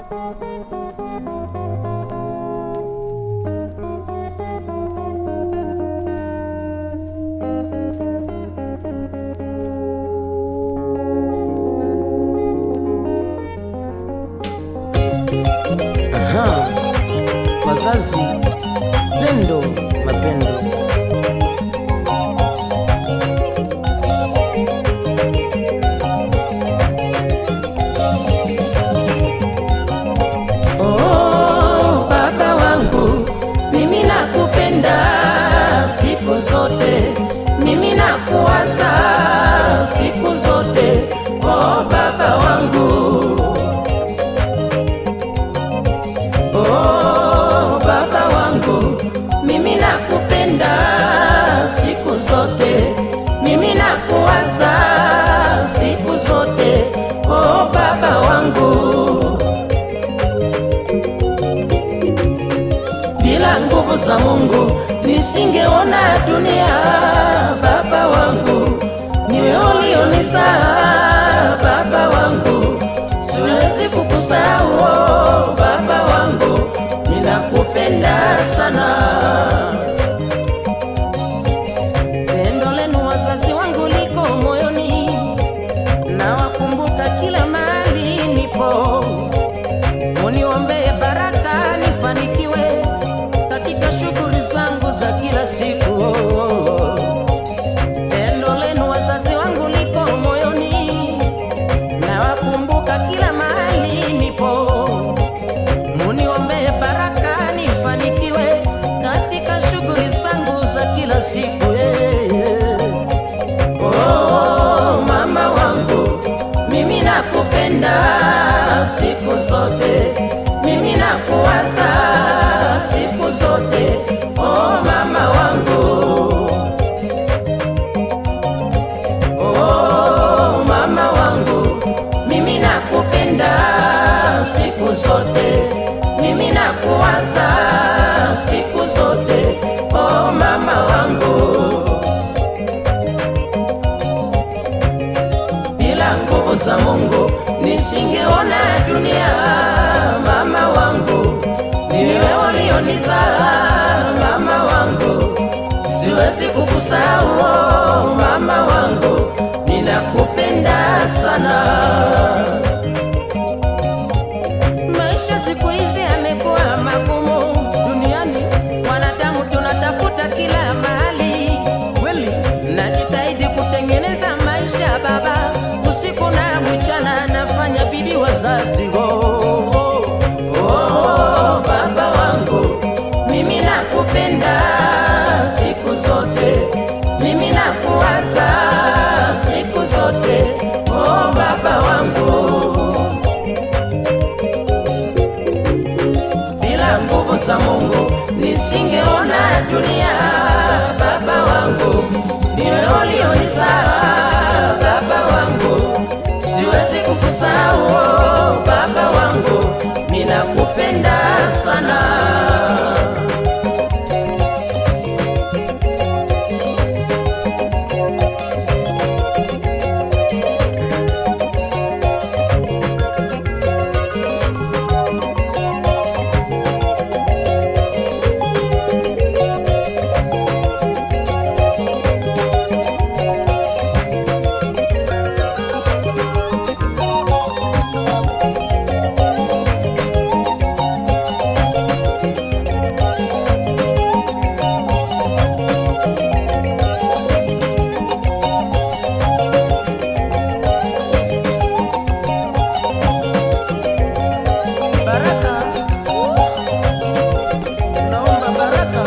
Aha. Wazazi, pendo, mapendo. Oh, baba wangu, mimi nakupenda siku zote, mimi nakuwaza siku zote. Oh, baba wangu. Oh, baba wangu, mimi nakupenda siku zote, mimi nakuwaza siku zote. Oh, baba wangu, bila nguvu za Mungu nisingeona dunia. Baba wangu, niwe ulionizaa. Baba wangu, siwezi kukusahau. Oh, baba wangu, ninakupenda sana. Pendo lenu wazazi wangu liko moyoni, nawakumbuka kila mahali nipo. Muniombee baraka nifanikiwe katika shughuli zangu za kila siku. Pendo lenu wazazi wangu liko moyoni, nawakumbuka kila mahali nipo. Muniombee baraka nifanikiwe katika shughuli zangu za kila siku. eh, eh. Oh, mama wangu, mimi nakupenda siku zote, mimi nakuwaza siku zote. Oh, mama wangu, oh, mama wangu, mimi nakupenda siku zote, mimi nakuwaza siku zote. Oh, mama wangu. bila nguvu za Mungu nisingeona dunia. Mama wangu, niwe ulionizaa. Mama wangu, siwezi kukusahau. Oh, Mama wangu, ninakupenda sana. Maisha siku hizi yamekuwa magumu duniani, wanadamu tunatafuta kila mahali. Kweli najitahidi kutengeneza maisha baba, usiku na mchana nafanya bidii wazazi. Oh, oh, oh, baba wangu, mimi nakupenda siku zote, mimi nakuwaza siku zote. Oh, baba wangu bila nguvu za Mungu nisingeona dunia. Baba wangu, ndiwe ulionizaa. Baba wangu, siwezi kukusahau. Oh, Baba wangu, ninakupenda sana. Baraka, naomba baraka.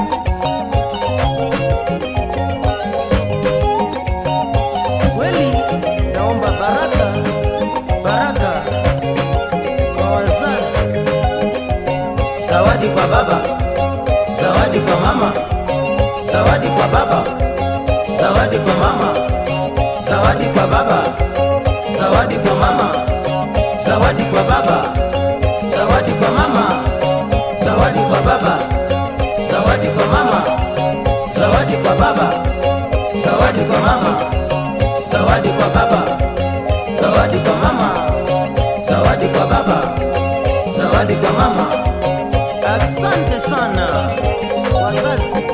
Kweli naomba baraka, baraka kwa wazazi, zawadi kwa baba, zawadi kwa mama, zawadi kwa baba, zawadi kwa mama, zawadi kwa baba, zawadi kwa mama, zawadi kwa baba, zawadi kwa mama, zawadi kwa baba, zawadi kwa mama, zawadi kwa baba, zawadi kwa mama, zawadi kwa baba, zawadi kwa mama, zawadi kwa baba, zawadi kwa mama. Asante sana wazazi.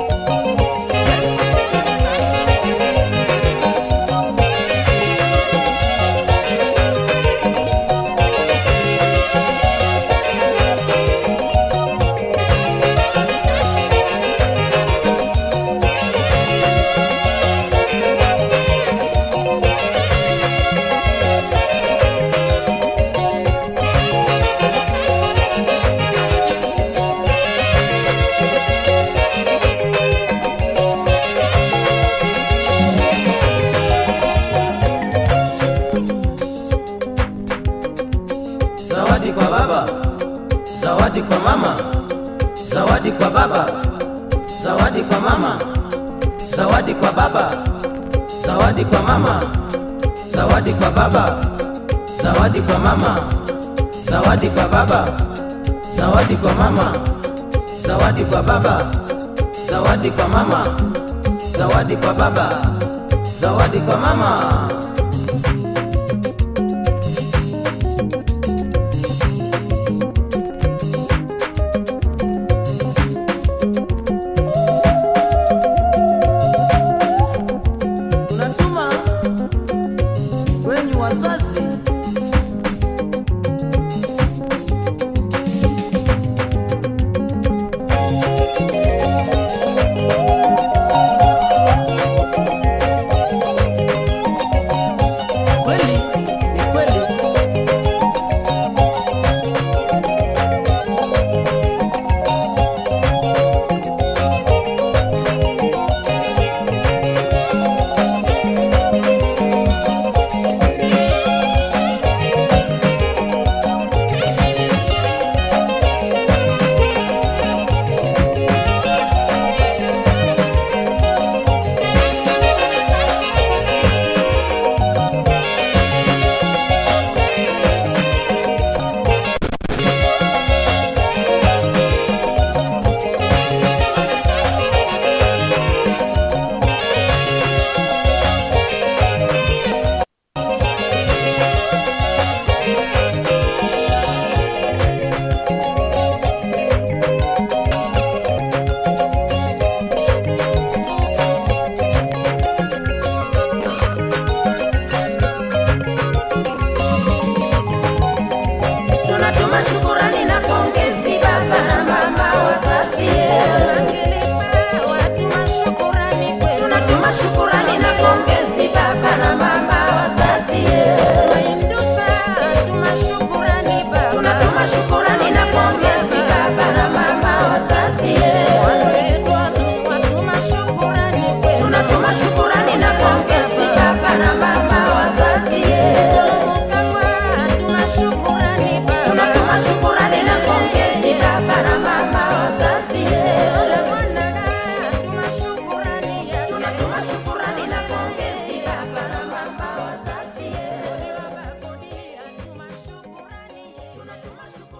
Zawadi kwa baba, zawadi kwa mama, zawadi kwa baba, zawadi kwa mama, zawadi kwa baba, zawadi kwa mama, zawadi kwa baba, zawadi kwa mama, zawadi kwa baba, zawadi kwa mama, zawadi kwa baba, zawadi kwa mama, zawadi kwa baba, zawadi kwa mama. unatuma wenyu wazazi kweli ni kweli tunatuma shukurani na pongezi baba na mama wazazi tunatuma shukurani na pongezi baba na mama wazazi tunatuma shukurani na pongezi baba na mama wazazi tunatuma shukurani na pongezi baba na mama wazazi tunatuma shukurani na pongezi baba na mama wazazi tunatuma shukurani na pongezi baba na mama wazazi tunatuma shukurani